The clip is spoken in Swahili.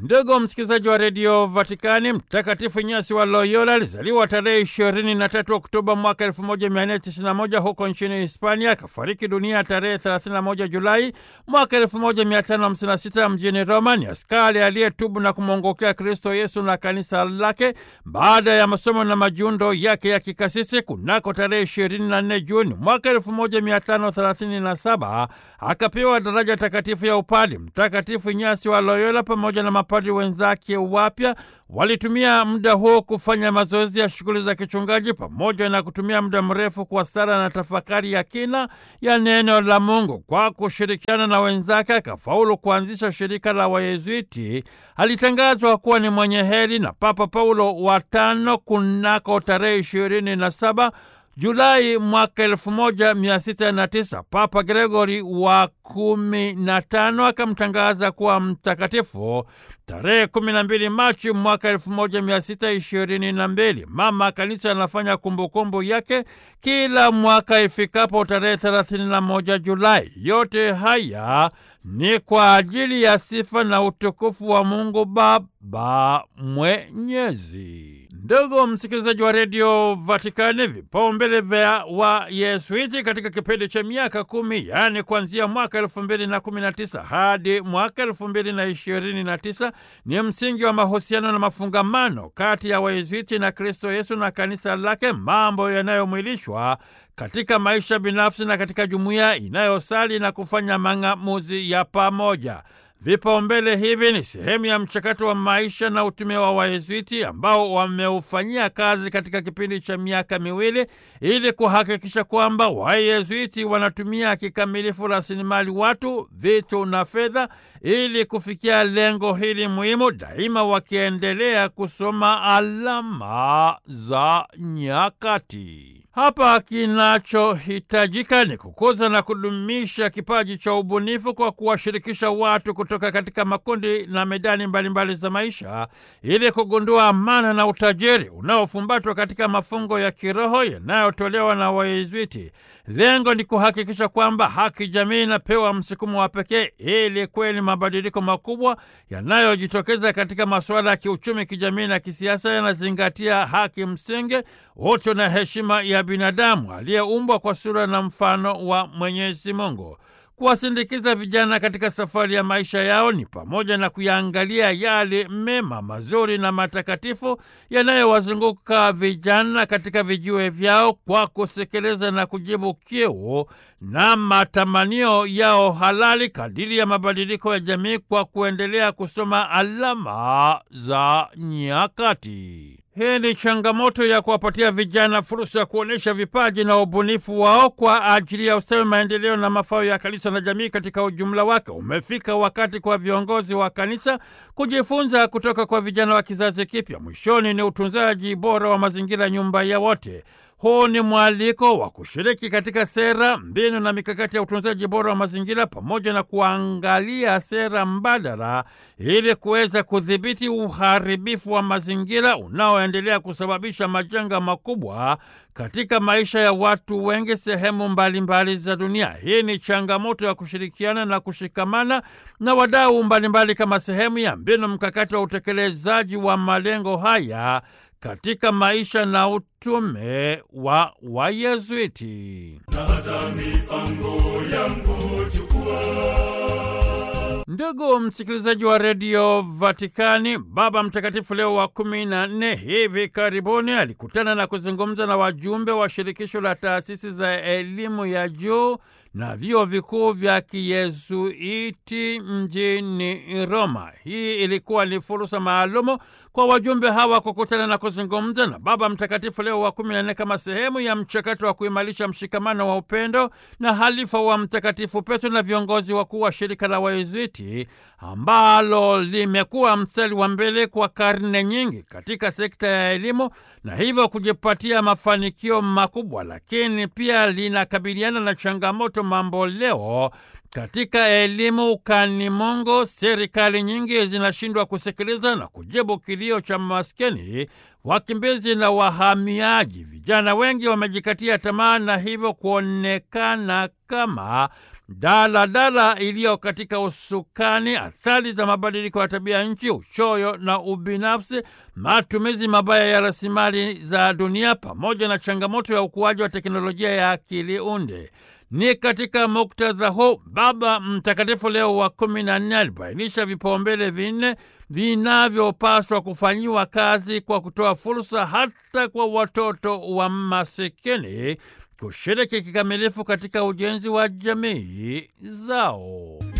Ndugu msikilizaji wa redio Vatikani, Mtakatifu Inyasi wa Loyola alizaliwa tarehe 23 Oktoba mwaka 1491 huko nchini Hispania, akafariki dunia tarehe 31 Julai mwaka 1556 mjini Roma. Ni askari aliyetubu na kumwongokea Kristo Yesu na kanisa lake baada ya masomo na majundo yake ya kikasisi. Kunako tarehe 24 Juni mwaka 1537 akapewa daraja takatifu ya upadi. Mtakatifu Inyasi wa Loyola pamoja na mapadri wenzake wapya walitumia muda huo kufanya mazoezi ya shughuli za kichungaji pamoja na kutumia muda mrefu kwa sala na tafakari ya kina ya neno la Mungu. Kwa kushirikiana na wenzake akafaulu kuanzisha shirika la Wayezuiti. Alitangazwa kuwa ni mwenye heri na Papa Paulo wa tano kunako tarehe ishirini na saba Julai mwaka elfu moja mia sita na tisa Papa Gregori wa kumi na tano akamtangaza kuwa mtakatifu tarehe kumi na mbili Machi mwaka elfu moja mia sita ishirini na mbili. Mama Kanisa anafanya kumbukumbu yake kila mwaka ifikapo tarehe thelathini na moja Julai. Yote haya ni kwa ajili ya sifa na utukufu wa Mungu Baba Mwenyezi. Ndugu msikilizaji wa redio Vatikani, vipaumbele vya Wayesuiti katika kipindi cha miaka kumi, yaani kuanzia mwaka elfu mbili na kumi na tisa hadi mwaka elfu mbili na ishirini na tisa ni msingi wa mahusiano na mafungamano kati ya Wayesuiti na Kristo Yesu na kanisa lake, mambo yanayomwilishwa katika maisha binafsi na katika jumuiya inayosali na kufanya mang'amuzi ya pamoja. Vipaumbele hivi ni sehemu ya mchakato wa maisha na utume wa Wayezuiti ambao wameufanyia kazi katika kipindi cha miaka miwili ili kuhakikisha kwamba Wayezuiti wanatumia kikamilifu rasilimali watu, vitu na fedha ili kufikia lengo hili muhimu, daima wakiendelea kusoma alama za nyakati. Hapa kinachohitajika ni kukuza na kudumisha kipaji cha ubunifu kwa kuwashirikisha watu kutoka katika makundi na medani mbalimbali mbali za maisha ili kugundua amana na utajiri unaofumbatwa katika mafungo ya kiroho yanayotolewa na Wayezuiti. Lengo ni kuhakikisha kwamba haki jamii inapewa msukumo wa pekee ili kweli mabadiliko makubwa yanayojitokeza katika masuala ya kiuchumi, kijamii na kisiasa yanazingatia haki msingi, utu na heshima ya binadamu aliyeumbwa kwa sura na mfano wa Mwenyezi Mungu. Kuwasindikiza vijana katika safari ya maisha yao ni pamoja na kuyaangalia yale mema, mazuri na matakatifu yanayowazunguka vijana katika vijiwe vyao kwa kusekeleza na kujibu kiu na matamanio yao halali kadiri ya mabadiliko ya jamii kwa kuendelea kusoma alama za nyakati. Hii ni changamoto ya kuwapatia vijana fursa ya kuonyesha vipaji na ubunifu wao kwa ajili ya ustawi, maendeleo na mafao ya kanisa na jamii katika ujumla wake. Umefika wakati kwa viongozi wa kanisa kujifunza kutoka kwa vijana wa kizazi kipya. Mwishoni ni utunzaji bora wa mazingira, nyumba ya wote. Huu ni mwaliko wa kushiriki katika sera, mbinu na mikakati ya utunzaji bora wa mazingira pamoja na kuangalia sera mbadala ili kuweza kudhibiti uharibifu wa mazingira unaoendelea kusababisha majanga makubwa katika maisha ya watu wengi sehemu mbalimbali mbali za dunia. Hii ni changamoto ya kushirikiana na kushikamana na wadau mbalimbali kama sehemu ya mbinu mkakati wa utekelezaji wa malengo haya katika maisha na utume wa Wayezuiti. na hata mipango yangu chukua Ndugu msikilizaji wa redio Vatikani, Baba Mtakatifu Leo wa kumi na nne hivi karibuni alikutana na kuzungumza na wajumbe wa shirikisho la taasisi za elimu ya juu na vyuo vikuu vya Kiyezuiti mjini Roma. Hii ilikuwa ni fursa maalumu kwa wajumbe hawa kukutana na kuzungumza na Baba Mtakatifu Leo wa kumi na nne kama sehemu ya mchakato wa kuimarisha mshikamano wa upendo na halifa wa Mtakatifu Petro na viongozi wakuu wa shirika la Wayezuiti ambalo limekuwa mstari wa mbele kwa karne nyingi katika sekta ya elimu na hivyo kujipatia mafanikio makubwa, lakini pia linakabiliana na changamoto mambo leo katika elimu ukani Mungu, serikali nyingi zinashindwa kusikiliza na kujibu kilio cha maskini, wakimbizi na wahamiaji. Vijana wengi wamejikatia tamaa na hivyo kuonekana kama daladala iliyo katika usukani, athari za mabadiliko ya tabia nchi, uchoyo na ubinafsi, matumizi mabaya ya rasilimali za dunia, pamoja na changamoto ya ukuaji wa teknolojia ya akili unde. Ni katika muktadha huu Baba Mtakatifu Leo wa kumi na nne alibainisha vipaumbele vinne vinavyopaswa kufanyiwa kazi kwa kutoa fursa hata kwa watoto wa masikini kushiriki kikamilifu katika ujenzi wa jamii zao.